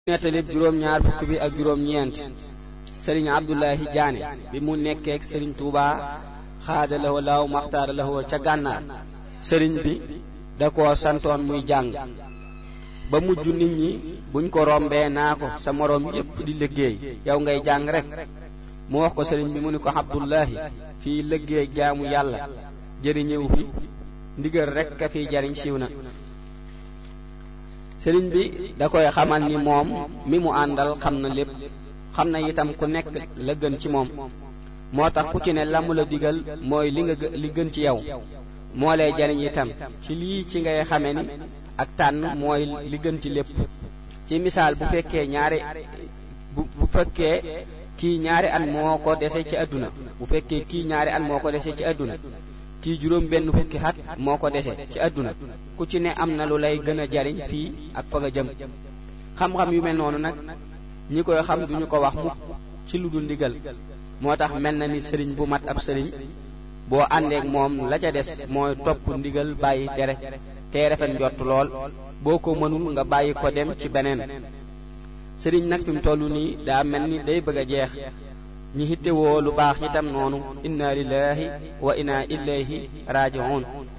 nettalib juróom-ñaar fukk bi ak juróom-ñeent sëriñ abdullahi jaane bi mu nekkeek sëriñ tuuba xaada lahoo laaw maxtaara lahoo ca gànnaar sëriñ bi da koo santoon muy jàng ba mujj nit ñi buñ ko rombee naa ko sa moroom yépp di liggéey yow ngay jàng rek mu wax ko sëriñ bi mu ni ko abdullahi fii liggéey jaamu yàlla jëriñëw fi ndigal rek ka fiy jariñ siiw na sëriñ bi da koy xamal ni moom mi mu àndal xam na lépp xam na itam ku nekk la gën ci moom moo tax ku ci ne la mu la digal mooy li nga li gën ci yow moo lay jariñ itam ci lii ci ngay xame ni ak tànn mooy li gën ci lépp ci misaal bu fekkee ñaari bu bu fekkee kii ñaari at moo ko dese ci àdduna bu fekkee kii ñaari at moo ko dese ci àdduna kii juróom benn fukki at moo ko dese ci àdduna ku ci ne am na lu lay gën a jariñ fii ak fa nga jëm xam-xam yu mel noonu nag ñi koy xam duñu ko wax mukk ci lu dul ndigal moo tax mel na ni sëriñ bu mat ab sëriñ boo àndeek moom la ca des mooy topp ndigal bàyyi tere tey rafet njott lool boo ko mënul nga bàyyi ko dem ci beneen sëriñ nag fi mu toll nii daa mel ni day bëgg a jeex ñi hittewoo lu baax itam noonu inna lillahi wa inna ilayhi raji'un